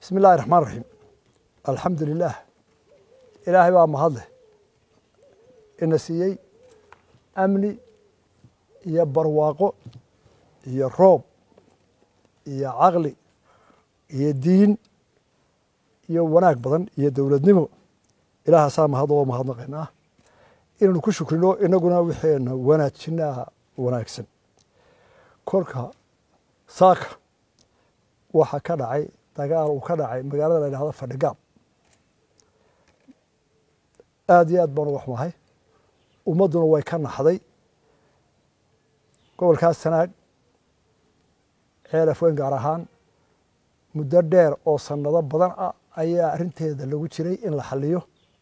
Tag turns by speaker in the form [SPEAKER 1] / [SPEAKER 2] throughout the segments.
[SPEAKER 1] bismi illahi raxmaan raxiim alxamdu lilaah ilaahay baa mahadleh ina siiyey amni iyo barwaaqo iyo roob iyo caqli iyo diin iyo wanaag badan iyo dowladnimo ilaahaasaa mahad oo mahadnaqaynaa inaynu ku shukrino inaguna wixeena wanaajinaa wanaagsan kolka saaka waxa ka dhacay dagaal uu ka dhacay magaalada la yidhahdo fadhigaab aada iyo aad baanu waxmahay ummadduna way ka naxday gobolkaas sanaag ceelaf weyn gaar ahaan muddo dheer oo sannado badan ah ayaa arrinteeda lagu jiray in la xaliyo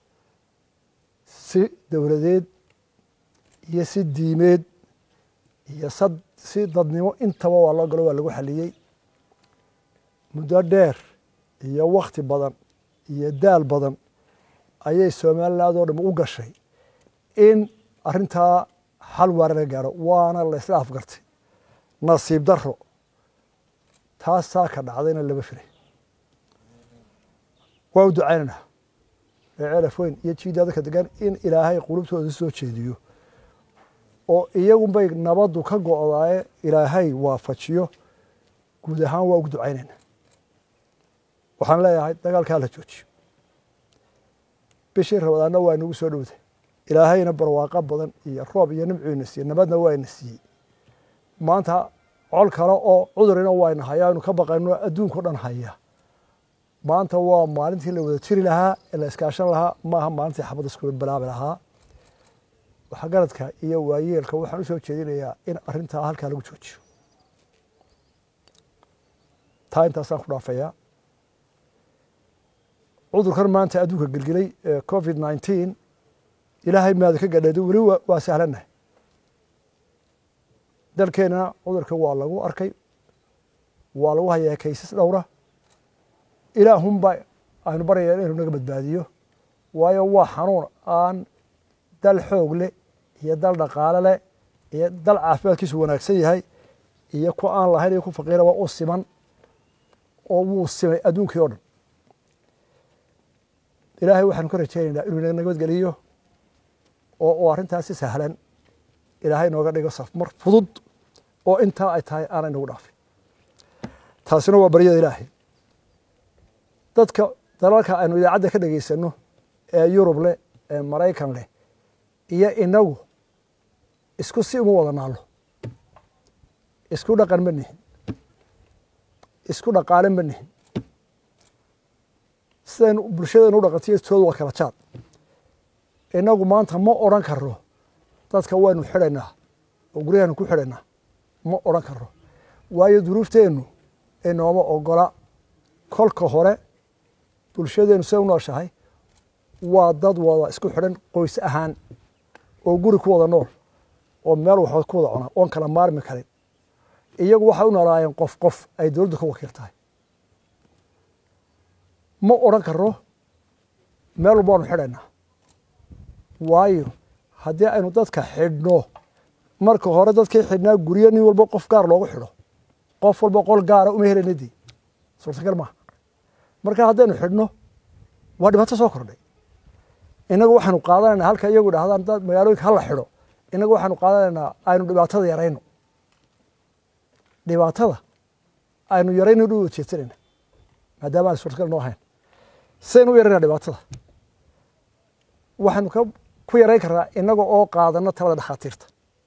[SPEAKER 1] si dowladeed iyo si diimeed iyo si dadnimo intaba waa loo galo waa lagu xaliyey muddo dheer iyo wakti badan iyo daal badan ayay somaliland oo dham u gashay in arrintaa xal waara laga gaaro waana la isla afgartay nasiib daro taasaa ka dhacdayna lama firay waa u ducaynaynaa ceelaf weyn iyo jiida dadka degan in ilaahay qulubtooda soo jeediyo oo iyagunbay nabaddu ka go-daaye ilaahay waafajiyo guud ahaan waa ugu ducaynayna waxaan leeyahay dagaalkaa la joojiyo bishii rabadaanna waa inagu soo dhowday ilaahayna barwaaqo badan iyo roob iyo nimcuina siiyey nabadna waa ina siiyey maanta col kale oo cudurina wayna hayaa aynu ka baqayno adduunkao dhan haya maanta waa maalintii la wada jiri lahaa ee la iskaashan lahaa maaha maalintii xabadda iskula bilaabi lahaa waxgaradka iyo waayeelka waxaan u soo jeedinayaa in arrintaa halkaa lagu joojiyo taa intaasaan ku dhaafayaa cudurkan maanta adduunka gelgelay ee covid nineteen ilaahay maada ka gadheedo weli waa sahlannahay dalkeenna cudurka waa lagu arkay waa lagu hayaa kaysas dhowra ilaahunba aynu baryaya inuu naga badbaadiyo waayo waa xanuun aan dal xoog leh iyo dal dhaqaale leh iyo dal caafimaadkiisu wanaagsan yahay iyo ku aan lahayn iyo ku faqiiraba u siman oo wuu simay adduunkii o dhan ilaahay waxaanu ka rajaynaynaa inuu naga nabadgeliyo oo uu arrintaas si sahlan ilaahay nooga dhigo safmar fudud oo intaa ay tahay aanay nagu dhaafin taasina waa baryada ilaahay dadka dalalka aynu idaacadda ka dhegaysano ee yurub leh ee maraykan leh iyo inagu isku si uma wada naallo isku dhaqan ma nihin isku dhaqaale ma nihin sidaynu bulshadeenu u dhaqantiyo toodu waa kala jaad inagu maanta ma odran karo dadka waynu xidhaynaa oo guryahaynu ku xidhaynaa ma odran karo waayo duruufteennu inooma ogola kolka hore bulshadeenu siday u nooshahay waa dad wada isku xidhan qoys ahaan oo guri ku wada nool oo meel waxood ku wada cunaa oon kala maarmi karin iyagu waxay u noolaayeen qof qof ay dowladdu ka wakiil tahay ma odran karo meel walba waanu xidhaynaa waayo haddii aynu dadka xidhno marka hore dadkii xidhnaa guryo nin walba qof gaar loogu xidho qof walba qol gaara uma helayna dee suurtagal maaha marka haddaynu xidhno waa dhibaato soo kordhay inagu waxaanu qaadanaynaa halka iyagu dhahdaan dad magaalooyinka hala xidho inagu waxaanu qaadanaynaa aynu dhibaatada yarayno dhibaatada aynu yarayno dhu jeedsanayna maadaama aan suurtagal noo ahayn sidaynu u yarayna dhibaatada waxaanu ka ku yarayn karnaa inaga oo qaadana talada dhakhaatiirta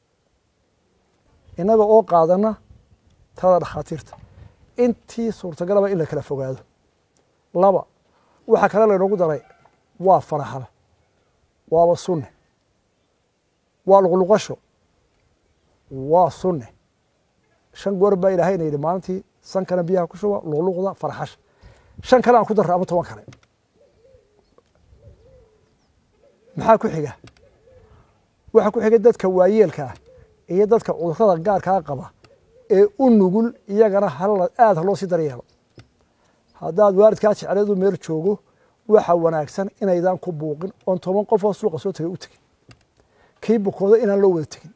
[SPEAKER 1] inaga oo qaadana talada dhakhaatiirta intii suurtagalaba in la kala fogaado laba waxaa kale laynoogu daray waa faraxal waaba sunne waa luqluqasho waa sunne shan goor baa ilaahayna yidhi maalintii sankana biyaha ku shuba luqluqda farxasha shan kale aan ku darra ama toban kale maxaa ku xiga waxaa ku xiga dadka waayeelka ah iyo dadka cudurrada gaarkaa qaba ee u nugul iyagana aada haloo sii daryeelo haddaad waalidkaa jecleedu meel joogo waxa wanaagsan inaydaan ku buuqin oon toban qof oo suuqa soo tegay u tegin kii bukooda inaan loo wada tegin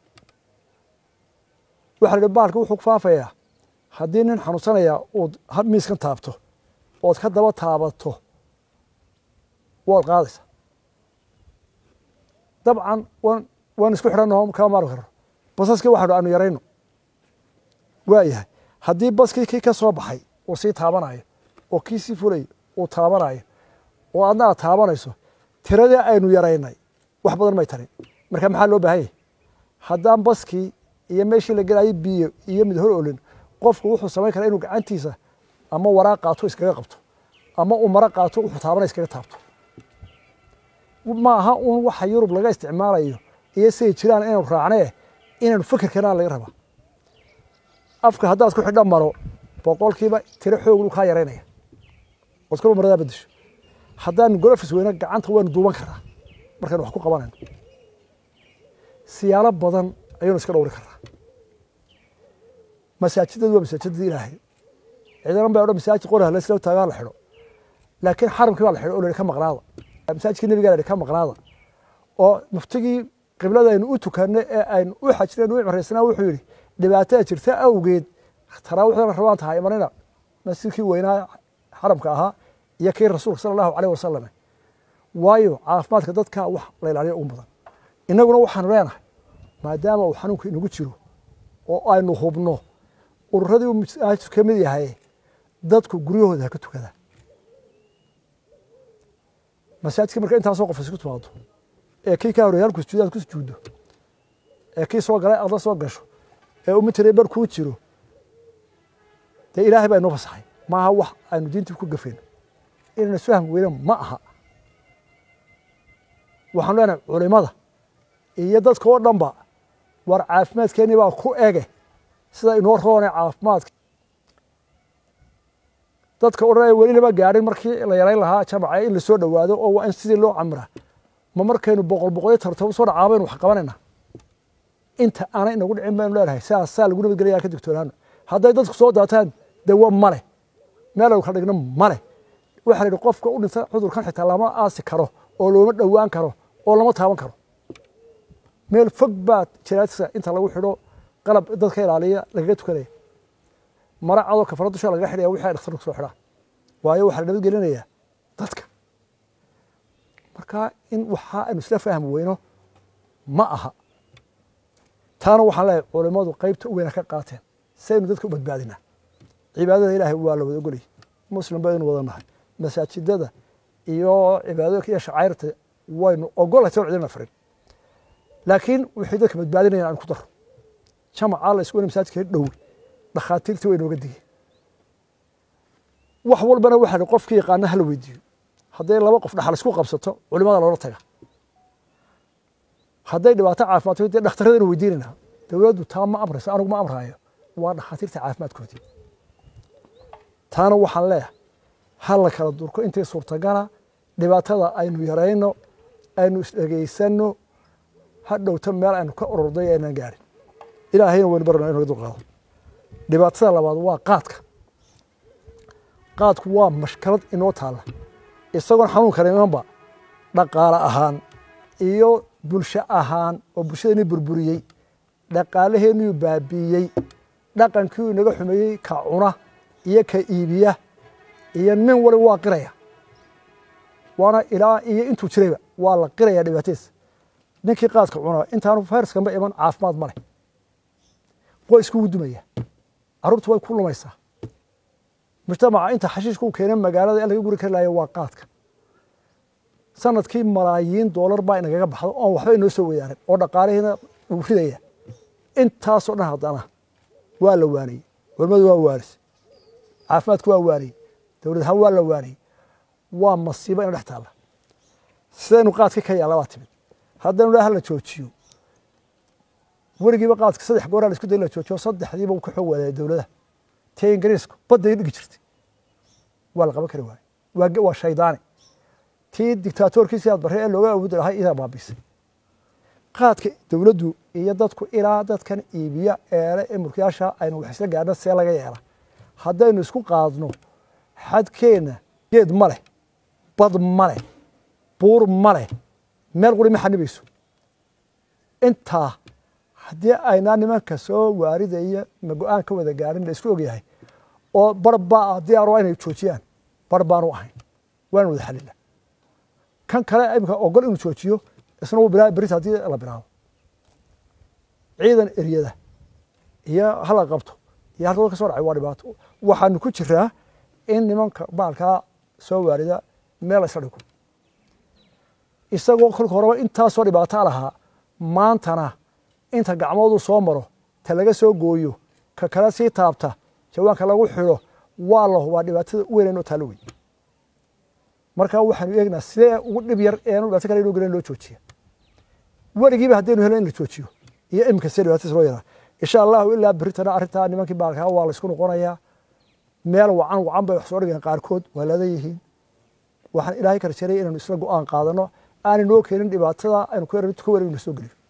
[SPEAKER 1] waxa la ihi bahalka wuxuu ku faafayaa haddii nin xanuunsanaya uu miiskan taabto ood ka daba taabato waad qaadaysaa dabcan wan waan isku xidhannaho kama maarmi karno basaskii waxanu aanu yarayno waa yahay haddii baskii kii ka soo baxay uu sii taabanayo oo kii sii fulayo uu taabanayo oo adna aad taabanayso tiradii aynu yaraynay wax badan may tarin marka maxaa loo baahan yahy haddaan baskii iyo meeshii la gelayo biyo iyo mid hor olin qofku wuxuu samayn karaa inuu gacantiisa ama waraaq qaato iskaga qabto ama uu maro qaato wuxuu taabana iskaga taabto ma aha un waxa yurub laga isticmaalayo iyo siday jiraan inaynu raacnee inaynu fikirkana laga rabaa afka haddaad ku xidha maro boqolkiiba tiro xoog kaa yaraynaya ood kula maradaa bedesho haddaan golofis weyna gacanta waynu duuban karaa markaynu wax ku qabanayno siyaalo badan ayaynu iska dhowri karaa masaajidadu waa masaajidada ilaahay ciidanan baa odhan masaajid qoraha la isla taagaa la xidho laakiin xaramkii baa la xidho oo la ka maqnaada masaajidkii nebigaa la ka maqnaada oo muftigii qiblada aynu u tukanay ee aynu u xajinayn u cimraysnaa wuxuu yidhi dhibaatada jirta awgeed taraawiixdana rabaan tahay imanina masjidkii weynaa xaramka ahaa iyo kii rasuulka sala allahu aleyh wasalam waayo caafimaadka dadka wax la ilaaliyo ugu badan innaguna waxaanu leenahay maadaama uu xanuunka inagu jiro oo aynu hubno ururadii uu masaajidku ka mid yahay dadku guryahooda ha ka tukada masaajidka marka intaasoo qof isku timaado ee kii ka horreeyay halku sujuudaad ku sujuuddo ee kii soo galay adla soo gasho ee umitire bar kuu jiro dee ilaahay baa inoo fasaxay maaha wax aynu diintii ku gafayno inaynu isfahmi weyne ma aha waxaanu leenahay culimada iyo dadka oo dhanba war caafimaadkeennii baa ku ege sida inoo roone caafimaadka dadka odhanaya welinaba gaadhin markii la yarayn lahaa jamaca in lasoo dhowaado oo waa in sidii loo camraa ma markaynu boqol boqolyo tartabo soo dhacaa baynu wax qabanayna inta aanay inagu dhicin baynu leenahay sidaas saa lagu nabadgelaya ka digtoonaano hadday dadku soo daataan dawo male meel aynu kala dhigno male waxaa la yidhi qofka u dhinta cudurkan xitaa lama aasi karo oo looma dhowaan karo oo lama taaban karo meel fog baa janaadisa inta lagu xidho qalab dadka ilaaliya lagaga tukanaya mara cadoo kafara dusha lagaga xidhaya wixii ay dhakhtarku soo xidhaan waayo waxaa la nabadgelinayaa dadka marka in waxa aynu isla fahmi weyno ma aha taana waxaan leeyahay culimmadu qaybta u weyna ka qaateen si aynu dadka u badbaadinaa cibaadada ilaahay waa la wada ogolyahy muslim baynu wada nahay masaajidada iyo cibaadooyinka iyo shacayrta waynu ogolahay soo cidina farin laakiin wixii dadka badbaadinaya aan ku daro jamacaa la isku weyna masaajidka dhowi dhakhaatiirtii way nooga digeen wax walbana waxaa qofkii yaqaana hala weydiiyo hadday laba qof dhaxal isku qabsato culimada loola taga hadday dhibaato caafimaad dee dhakhtarradaynu weydiinayna dowladdu taa ma amrayso anigu ma amraayo waa dhakhaatiirta caafimaadkoodii taana waxaan leeyahay ha la kala durko intii suurtagala dhibaatada aynu yarayno aynu isdhegaysano ha dhowto meel aynu ka ururday aynaan gaarin ilaahayna waynu barana inu naga dulqaado dhibaatada labaad waa qaadka qaadku waa mashkalad inoo taalla isagoon xanuunkana imanba dhaqaale ahaan iyo bulsho ahaan oo bulshadeenii burburiyey dhaqaalaheenniyuu baabiiyey dhaqankiiuu inaga xumeeyey ka cuna iyo ka iibiya iyo nin waliba waa qiraya waana ilaa iyo intuu jirayba waa la qiraya dhibaatadiisa ninkii qaadka cuna intaanu fayraskanba iman caafimaad ma leh qoysku wuu dumaya carruurtu way ku lumaysaa mujtamaca inta xashiishka u keena magaalada in laga guri kari lahayo waa qaadka sanadkii malaayiin doolar baa inagaga baxdo oon waxba inoo soo wadaaran oo dhaqaalihiina uu ridaya intaasoo dhan haddana waa la waaniyey culimmadu waa waanis caafimaadku waa waaniyey dowlad ahaan waa la waaniyey waa masiibo ina dhex taalla sidaynu qaadkii ka yaalla baa timid haddaynu dhaha la joojiyo weligiiba qaadka saddex gooraa la isku day la joojiyo saddexdiiba uu ka xoog waadaya dowladaha tee ingiriisku badday dhigi jirtay waa la qaban kari waaye waa waa shaydaani tii dictaatorkiisii aad barre ee looga awoodi lahaa idaa baabisay qaadka dowladdu iyo dadku ilaa dadkan iibiya eele ee mulkiyaasha aynu wax isla gaadhna see laga yeela haddaynu isku qaadno xadkeenna geed ma leh bad ma leh buur ma leh meel quri ma xanibayso intaa haddii aynaa nimanka soo waaridaya ma go-aan ka wada gaarin la isku ogyahay oo barbaa diyaaro inay joojiyaan bar baanu ahayn waana wada xalila kan kale imika ogol inuu joojiyo isna wuu bilaa berita haddii la bilaabo ciidan eryada iyo hala qabto iyo halka ka soo dhacay waa dhibaato waxaanu ku jiraa in nimanka baalkaa soo waarida meel isla dhigo isagoo kolka horeba intaasoo dhibaato lahaa maantana inta gacmoodu soo maro ta laga soo gooyo ka kale sii taabta jawaanka lagu xidho waa la hubaa dhibaatada u weynanoo taalo wey marka waxaanu eegnaa sidee ugu dhib yar eanu dhibaato kale inoo gelen loo joojiya weligiiba haddaynu helo in la joojiyo iyo iminka sidee dhibaatadiis loo yaraa insha allahu ilaa beritana arrintaa nimankii baalkaa waa la isku noqonayaa meel wacan wacan bay wax soo dhigeen qaarkood waa ladan yihiin waxaan ilaahay kala jeray inaynu isla go-aan qaadano aanay noo keenin dhibaatada aynu ku yaran ka wareegno soo geliyo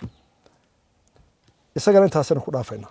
[SPEAKER 1] isagana intaasaynu ku dhaafaynaa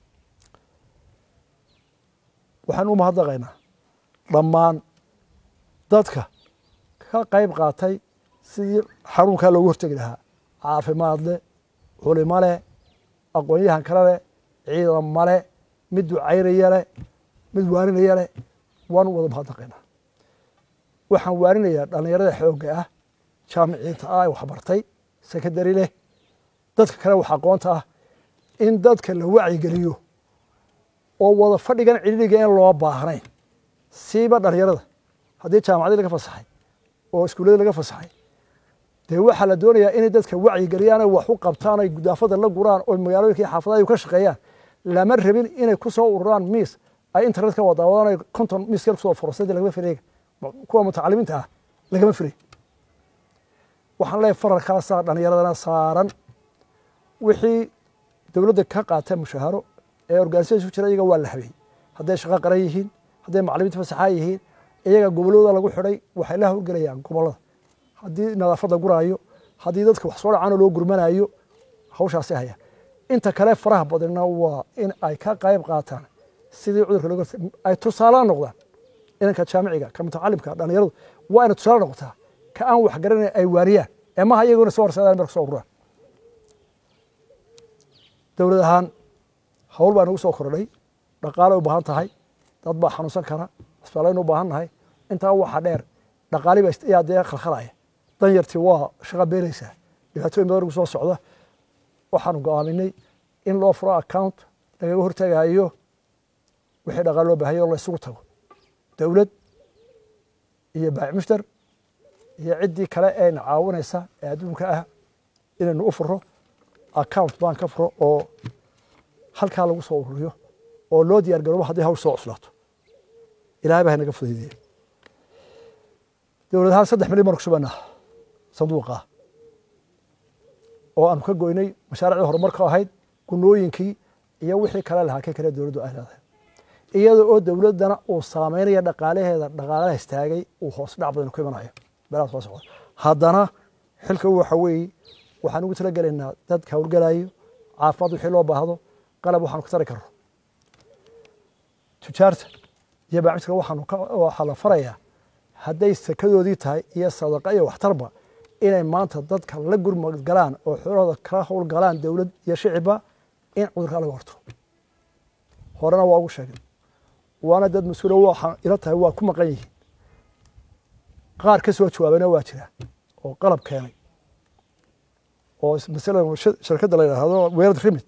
[SPEAKER 1] waxaan u mahadnaqaynaa dhammaan dadka ka qayb qaatay sidii xanuunkaa loogu hortegi lahaa caafimaad leh culimo leh aqoon-yahan kale leh ciidan male mid ducaynaya leh mid waaninaya leh waanu wada mahadnaqaynaa waxaan waarinayaa dhallinyarada xoogga ah jaamiciinta ah waxbartay sekondary leh dadka kale wax aqoonta ah in dadka la wacyigeliyo oo wada fadhigan cidhiriga in loo baahnayn siiba dhalinyarada haddii jaamacadii laga fasaxay oo iskuuladii laga fasaxay dee waxaa la doonayaa inay dadka wacyigeliyaan ay wax u qabtaan ay gudaafada la guraan oo magaalooyinka iyo xaafadaha ka shaqeeyaan lama rabin inay ku soo ururaan miis ay internet ka wadaawadaan ay konton miis yar kusoo fursadii lagama filayga kuwa mutacalimiinta ah lagama filay waxaan leeyahay faralkaasaa dhallinyaradana saaran wixii dowladda ka qaata mushaaharo ee organisation jira iyaga waa la habeeyey hadday shaqo qaran yihiin hadday macalimiinta fasaxaa yihiin iyaga gobollooda lagu xidhay waxay la howlgelayaan gobollada haddii nadaafadda guraayo haddii dadka wax soo dhacaanoo loo gurmanaayo hawshaasi hayaan inta kale faraha badanna waa in ay ka qayb qaataan sidii cudurka looga ay tusaale noqdaan inanka jaamiciga ka mutacalimka dhallinyaradu waa inay tusaale noqotaa ka aan wax garanayn ay waariyaan ee maha iyaguna soo horsadaan marka soo ururaan dowlad ahaan hawl baa nagu soo kordhay dhaqaale u baahan tahay dad baa xanuunsan kara cisbaalaynu u baahan nahay intaa waxaa dheer dhaqaali baa yaa dee khalkhalaya danyartii waa shaqa beenaysaa dhibaatooyin badan nagu soo socda waxaanu go-aaminay in loo furo account lagaga hortagayo wixii dhaqaale loo baahaya oo la isugu tago dowlad iyo baacmushtar iyo ciddii kale eena caawinaysa ee adduunka ah inaynu u furo account baan ka furo oo halkaa lagu soo ururiyo oo loo diyaar garoobo haddii hawl soo cuslaato ilahay baa haynaga fudaydiye dowlad ahaan saddex milyan baan ku shubanaa sanduuqa oo aanu ka goynay mashaariicdii horumarka ahayd gunooyinkii iyo wixii kale lahaa ka kale dowladdu ay leedahay iyada oo dowladdana uu saameynaya dhaqaalaheeda dhaqaalaha istaagay uu hoos dhac badan ku imanayo meelaha soo socda haddana xilka waxa weeye waxaan ugu talagelaynaa dadka howlgalayo caafimaad wixii loo baahdo qalab waxaanu ka tari karno tujaarta iyo baacmiska waxaanu waxaa la farayaa hadday sakadoodii tahay iyo sadaqa iyo waxtarba inay maanta dadka la gurmad galaan oo xoolahooda kala howl galaan dowlad iyo shicibba in cudurkaa laga horto horena waa ugu sheegay waana dad mas-uula waxaa ila tahay waa ku maqan yihiin qaar ka soo jawaabayna waa jira oo qalab keenay oo masalan shirkadda la yidhaahdo weerad rimit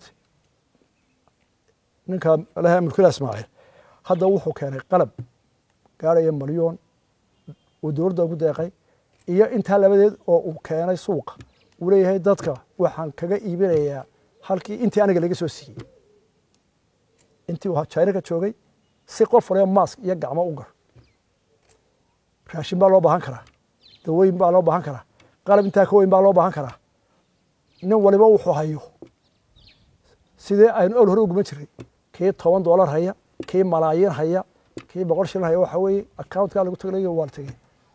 [SPEAKER 1] ninka laha mulkila ismaaciil hadda wuxuu keenay qalab gaaraya malyoon uu dowladda ugu deeqay iyo intaa labadeed oo uu keenay suuqa uu leeyahay dadka waxaan kaga iibinayaa halkii intii aniga laga soo siiyey intii uu china ka joogay si qof waliba mask iyo gacmo u gar raashin baa loo baahan karaa dawooyin baa loo baahan karaa qalab intaa ka weyn baa loo baahan karaa nin waliba wuxuu hayo sidee aynu ol hore uguman jiray kii toban doolar haya kii malaayiin haya kii boqol shilin haya waxa weeye accountka lagu tagay waa la tegey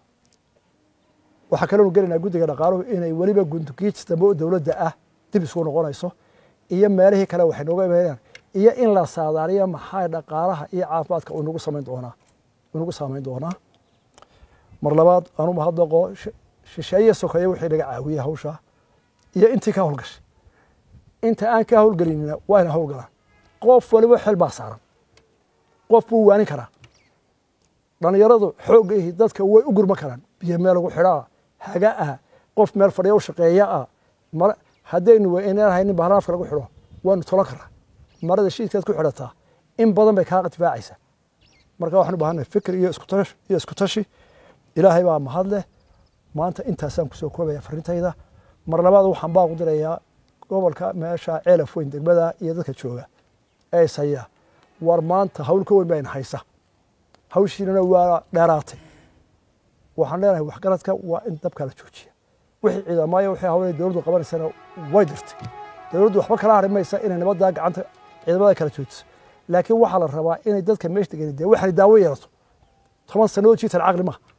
[SPEAKER 1] waxaa kaloonu gelaynaa guddiga dhaqaaluhu inay weliba gundugiij dambe oo dowladda ah dib isugu noqonayso iyo meelihii kale waxay nooga imaanayaan iyo in la saadaaliyo maxaa dhaqaalaha iyo caafimaadka uu nagu samayn doonaa uu nagu saamayn doonaa mar labaad aanu mahadnaqo shisheeye sokeeye wixii naga caawiyey hawshaa iyo intii ka howlgashay inta aan ka howlgelinina waa ina howlgalaan qof waliba xel baa saaran qof buu waanin karaa dhallinyaradu xoogga ihi dadka way u gurma karaan biyo meel lagu xidhaa haga ah qof meel fadhiya u shaqeeya ah mar haddaynu inaan haynin bahlaafka lagu xidho waanu tolan karaa marada shiidkaad ku xidhataa in badan bay kaa difaacaysaa marka waxaan u baahannahay fikir iyo iskutash iyo isku tashi ilaahay baa mahad leh maanta intaasaan kusoo koobaya farintayda mar labaad waxaan baaqu dirayaa gobolka meesha ceelaf weyn degmada iyo dadka jooga ee ishaya war maanta hawl ka weyn baa ina haysa hawshiinana waa dheeraatay waxaan leenahay waxgaradka waa in dabka la joojiya wixii ciidamaayo wixii hawlay dowladdu qabanaysana way dirtay dowladdu waxba kala hari maysa inay nabaddaa gacanta ciidamada kala joojiso laakiin waxaa la rabaa inay dadka meesha degan dee waxay daawo yeelato toban sannadood jiitan caqli maha